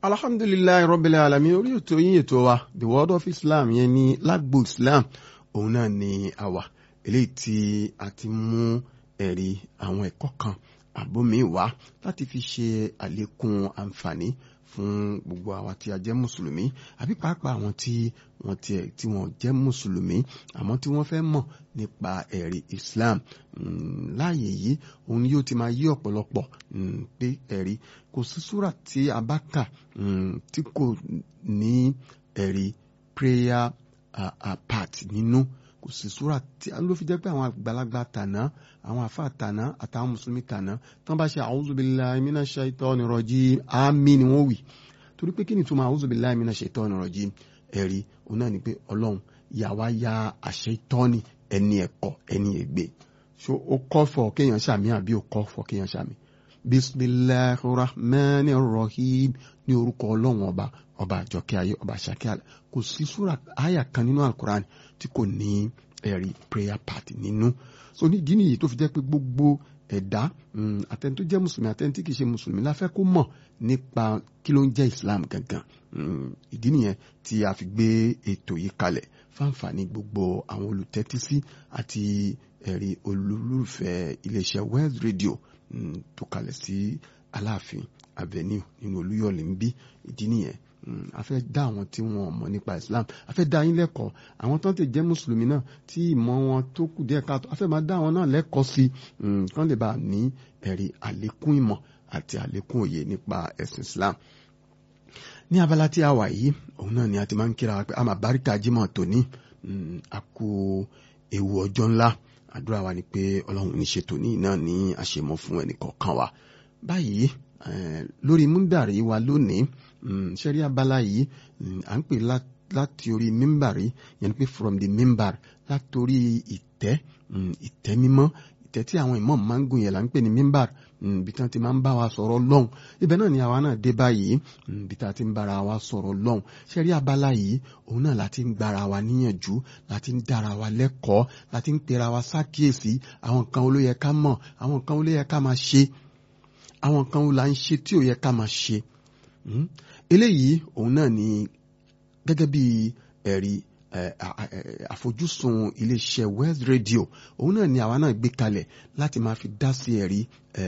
alhamdulilayi rabbil alamin orí ètò yín ètò wa the world of islam yẹn ní lágbo islam òun náà ni àwà eléyìí tí a ti mú ẹ̀rí àwọn ẹ̀kọ́ kan àbómi wá láti fi ṣe àlékún àǹfààní fún gbogbo àwa tí a jẹ́ mùsùlùmí àbí pàápàá àwọn tí wọ́n tiẹ̀ tí wọ́n jẹ́ mùsùlùmí àmọ́ tí wọ́n fẹ́ mọ̀ nípa ẹ̀rí islam láàyè yìí òun yóò ti máa yí ọ̀pọ̀lọpọ̀ pé ẹ̀rí kò sí súrà tí a bá kà tí kò ní ẹ̀rí prayer uh, uh, part nínú kò sí súrà tí ló fi jẹ́ pé àwọn àgbàlagbà tàná àwọn àfa tàná àtàwọn mùsùlùmí tàná tán bá ṣe a'udhu billahi minash shaitani rajim àmì ni wọ́n wì torí pé kí ni túmọ̀ a'udhu billahi minash shaitani rajim ẹ̀rí òun náà ni pé ọlọ́run yàwá ya àṣẹ ìtọ́ni ẹni ẹ̀kọ́ ẹni ègbè so ó kọ́ fọ kéèyàn ṣàmì àbí ó kọ́ fọ kéèyàn ṣàmì bisimilahi rahmani rahim ní orúkọ ọlọ́run ọba ọba àjọkẹ́ ayé ọba àṣàkẹ́ àlẹ́ kò sí súra àyà kan nínú alukoran tí kò ní ẹ̀rí prayer part nínú so nídìí nìyí tó fi jẹ́ pé gbogbo ẹ̀dá àtẹni tó jẹ́ mùsùlùmí àtẹni tí kì í ṣe mùsùlùmí la fẹ́ kó mọ̀ nípa kí ló ń jẹ́ islam gangan ìdí nìyẹn tí a fi gbé ètò yìí kalẹ̀ fáǹfààní gbogbo àwọn olùtẹ́tísí àti ẹ̀rí olólùfẹ́ iléeṣẹ́ West Radio tó kalẹ̀ sí aláàfin avenue nínú olúyọ̀lé ń bí ìdí nìyẹn a fẹ́ dá àwọn tí wọ́n mọ̀ nípa islam a fẹ́ dá yín lẹ́kọ̀ọ́ àwọn tó ń tè jẹ́ mùsùlùmí náà tí ìmọ̀ wọn tó kù díẹ̀ káàtó a fẹ́ máa dá àwọn náà lẹ́kọ̀ọ́ sí i kán lè bá ní ẹ̀rí àlékún ìmọ̀ àti àlékún òye nípa ẹ̀sìn islam ní abala tí a wà yìí òun náà ni a ti máa ń kíra pé a máa báríkà jímọ̀ tòní a kú ewu ọjọ́ ńlá àdúrà wa ni pé ọlọ́run ní ṣe tòní náà ní àṣemọ́ fún ẹnìkọ̀ọ̀kan wa báyìí lórí múndàrí wa lónìí ṣẹ́rí abala yìí à ń pè láti orí mímbàrí yẹn pé from the mimbar látòrí ìtẹ́ ìtẹ́ mímọ́ ìtẹ́ tí àwọn ìmọ̀ máa ń gùn yẹn là ń pè ní mímbàr bí tí wọ́n ti máa ń bá wa sọ̀rọ̀ lọ́hùn ibẹ̀ náà ni àwa náà dé báyìí bí tí a ti ń bára wa sọ̀rọ̀ lọ́hùn ṣẹ́rí abala yìí òun náà láti ń gbára wa níyànjú láti ń dára wa lẹ́kọ̀ọ́ láti ń pera wa sákìyèsí àwọn nǹkan wo ló yẹ ká mọ̀ àwọn nǹkan wo ló yẹ ká máa ṣe àwọn nǹkan wo là ń ṣe tí ò yẹ ká máa ṣe eléyìí òun náà ni gẹ́gẹ́ bí ẹ̀rí àfojúsùn iléeṣẹ́ West Radio òun náà ni àwa náà gbé kalẹ̀ láti máa fi dá sí ẹ̀rí